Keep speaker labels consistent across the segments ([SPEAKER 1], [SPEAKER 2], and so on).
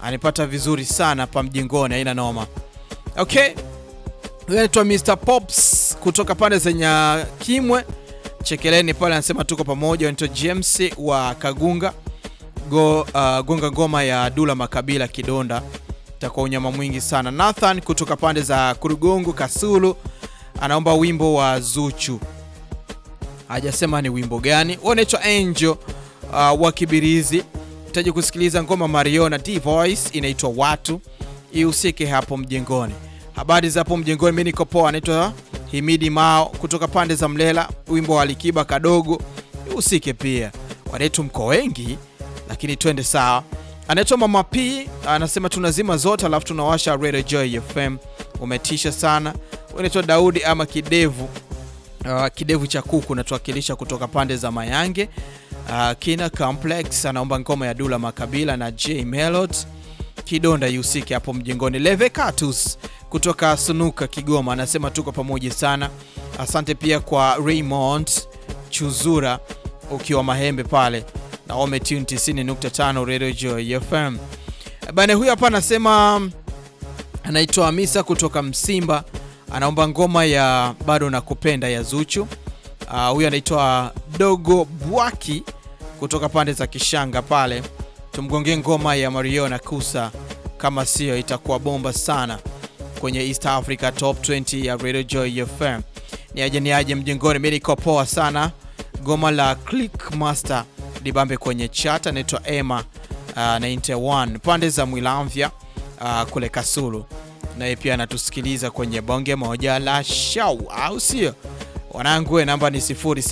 [SPEAKER 1] anipata vizuri sana pa mjengoni, haina noma. Okay, huyu anaitwa Mr Pops kutoka pande za Nyakimwe Chekeleni pale, anasema tuko pamoja. Anaitwa James wa Kagunga Go, uh, gonga ngoma ya Dula Makabila Kidonda, itakuwa unyama mwingi sana. Nathan kutoka pande za Kurugongo Kasulu anaomba wimbo wa Zuchu, hajasema ni wimbo gani. Unaitwa Angel uh, wa Kibirizi, utaji kusikiliza ngoma Mariona D Voice inaitwa Watu, ihusike hapo mjengoni. Habari za hapo mjengoni, mimi niko poa. Anaitwa Himidi Mao kutoka pande za Mlela, wimbo wa Alikiba kadogo ihusike pia. Wanetu mko wengi lakini twende sawa. Anaitwa Mama P anasema tunazima zote alafu tunawasha Radio Joy FM. Umetisha sana. Unaitwa Daudi ama Kidevu, uh, Kidevu cha kuku natuwakilisha kutoka pande za Mayange. Uh, Kina Complex anaomba ngoma ya Dula Makabila na J Melod Kidonda yusike hapo mjengoni. Leve Catus kutoka Sunuka Kigoma anasema tuko pamoja sana. Asante pia kwa Raymond Chuzura ukiwa Mahembe pale na umetune 90.5 Radio Joy FM. Bana, huyu hapa anasema anaitwa Hamisa kutoka Msimba, anaomba ngoma ya bado nakupenda ya Zuchu. Uh, huyu anaitwa Dogo Bwaki kutoka pande za Kishanga pale, tumgongee ngoma ya Mario na Kusa, kama sio itakuwa bomba sana kwenye East Africa Top 20 ya Radio Joy FM. Ni aje ni aje mjengoni, mimi niko poa sana. Goma la Click Master libambe kwenye chat anaitwa Emma uh, 91 pande za Mwilamvya uh, kule Kasulu, naye pia anatusikiliza kwenye bonge moja la shau, au sio wanangu? Namba ni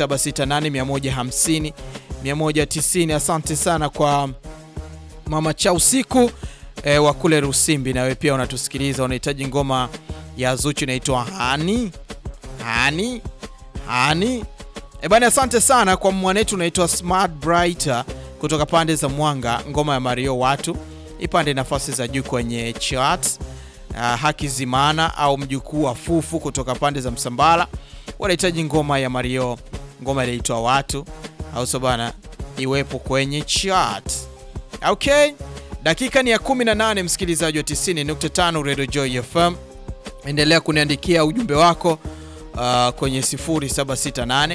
[SPEAKER 1] 0768 150 Asante sana kwa mama cha usiku e, wa kule Rusimbi, nawe pia unatusikiliza, unahitaji ngoma ya Zuchu inaitwa hani hani hani E bana, asante sana kwa mwanetu unaitwa Smart Brighter kutoka pande za Mwanga, ngoma ya Mario watu ipande nafasi za juu kwenye chart. Uh, haki zimana au mjukuu wa Fufu kutoka pande za Msambala wanahitaji ngoma ya Mario, ngoma inaitwa watu, au so bana, iwepo kwenye chart. Okay, dakika ni ya 18, msikilizaji wa 90.5 Radio Joy FM, endelea kuniandikia ujumbe wako uh, kwenye 0768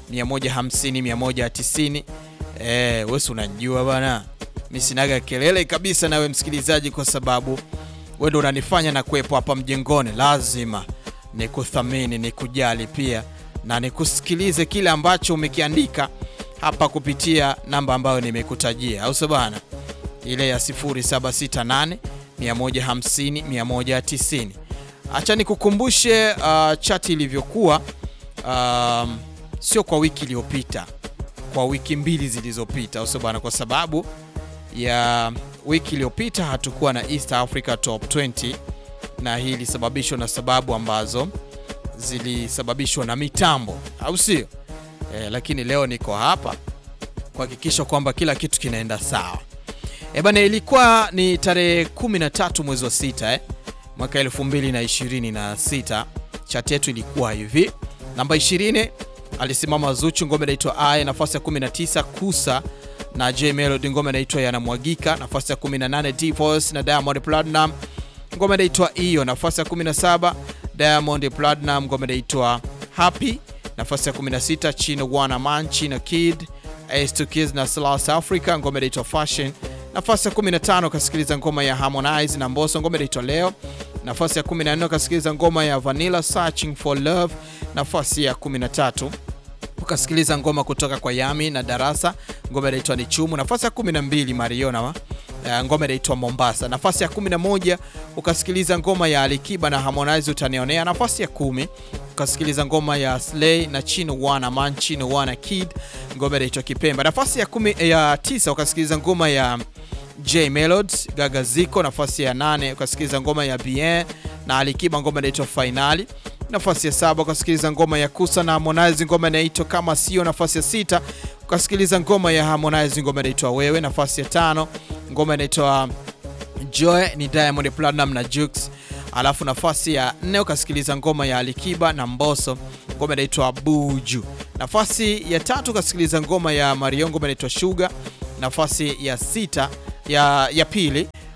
[SPEAKER 1] 150 190. Eh, wewe unajua bana, mimi sinaga kelele kabisa nawe msikilizaji, kwa sababu wewe ndo unanifanya na kuwepo hapa mjengoni. Lazima nikuthamini, nikujali pia na nikusikilize kile ambacho umekiandika hapa kupitia namba ambayo nimekutajia, au sio bana, ile ya 0768 150 190. Acha nikukumbushe uh, chati ilivyokuwa um, sio kwa wiki iliyopita, kwa wiki mbili zilizopita, au sio bwana? Kwa sababu ya wiki iliyopita hatukuwa na East Africa Top 20, na hii ilisababishwa na sababu ambazo zilisababishwa na mitambo, au sio? E, lakini leo niko hapa kuhakikisha kwamba kila kitu kinaenda sawa. E bana, ilikuwa ni tarehe 13 mwezi wa sita eh, mwaka 2026. Chati yetu ilikuwa hivi, namba 20 alisimama Zuchu, ngoma inaitwa Aye. Nafasi ya 19 Kusa na J Melody, ngoma inaitwa Yanamwagika. Nafasi ya 18 D Voice na Diamond Platinum, ngoma inaitwa Iyo. Nafasi ya 17 Diamond Platinum, ngoma inaitwa Happy. Nafasi ya 16 Chino Wana Man, Chino Kid, Ace2 Kids na South Africa, ngoma inaitwa Fashion. Nafasi ya 15 kasikiliza ngoma ya Harmonize na Mbosso, ngoma inaitwa Leo. Nafasi ya 14 ukasikiliza ngoma ya Vanilla Searching for Love. Nafasi ya 13 ukasikiliza ngoma kutoka kwa Yami na Darasa, ngoma inaitwa ni Chumu. Nafasi ya 12 Mariona uh, ngoma inaitwa Mombasa. Nafasi ya 11 ukasikiliza ngoma ya Alikiba na Harmonize utanionea. Nafasi ya kumi ukasikiliza ngoma ya Slay na Chino Wana Man, Chino Wana Kid, ngoma inaitwa Kipemba. Nafasi ya kumi, ya tisa ukasikiliza ngoma ya J Melod Gaga Ziko. Nafasi ya nane ukasikiliza ngoma ya Bien na Alikiba, ngoma inaitwa Finali. Nafasi ya saba ukasikiliza ngoma ya Kusa na Harmonize, ngoma inaitwa Kama Sio. Nafasi ya sita ukasikiliza ngoma ya Harmonize, ngoma inaitwa Wewe. Nafasi ya tano ngoma inaitwa Joy ni Diamond Platinum na Jux. Alafu nafasi ya nne ukasikiliza ngoma ya Alikiba na Mbosso, ngoma inaitwa Buju. Nafasi ya tatu ukasikiliza ngoma ya Mario, ngoma inaitwa Sugar. Nafasi ya sita ya, ya pili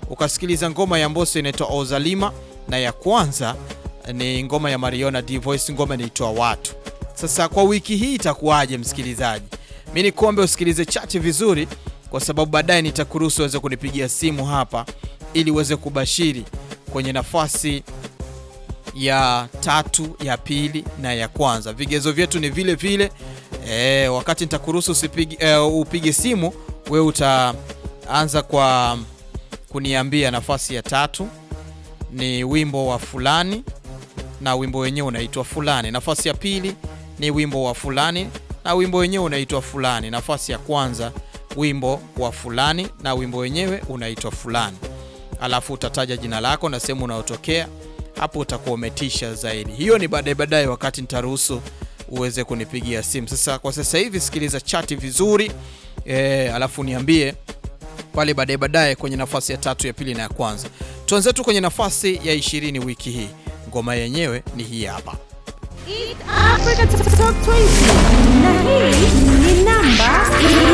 [SPEAKER 1] ukasikiliza ngoma ya Mbosso inaitwa Ozalima, na ya kwanza ni ngoma ya Mariona D Voice, ngoma inaitwa Watu. Sasa kwa wiki hii itakuwaje, msikilizaji? Mi nikuombe usikilize chache vizuri, kwa sababu baadaye nitakuruhusu uweze kunipigia simu hapa ili uweze kubashiri kwenye nafasi ya tatu, ya pili na ya kwanza. Vigezo vyetu ni vile vile. E, wakati nitakuruhusu usipige e, upige simu, wewe utaanza kwa kuniambia nafasi ya tatu ni wimbo wa fulani na wimbo wenyewe unaitwa fulani. Nafasi ya pili ni wimbo wa fulani na wimbo wenyewe unaitwa fulani. Nafasi ya kwanza wimbo wa fulani na wimbo wenyewe unaitwa fulani, alafu utataja jina lako na sehemu unayotokea. Hapo utakuwa umetisha zaidi. Hiyo ni baadaye baadaye, wakati nitaruhusu uweze kunipigia simu. Sasa kwa sasa hivi sikiliza chati vizuri e, alafu niambie pale baadaye baadaye kwenye nafasi ya tatu, ya pili na ya kwanza. Tuanze tu kwenye nafasi ya ishirini wiki hii. Ngoma yenyewe ni hii hapa.
[SPEAKER 2] East Africa Top 20 na hii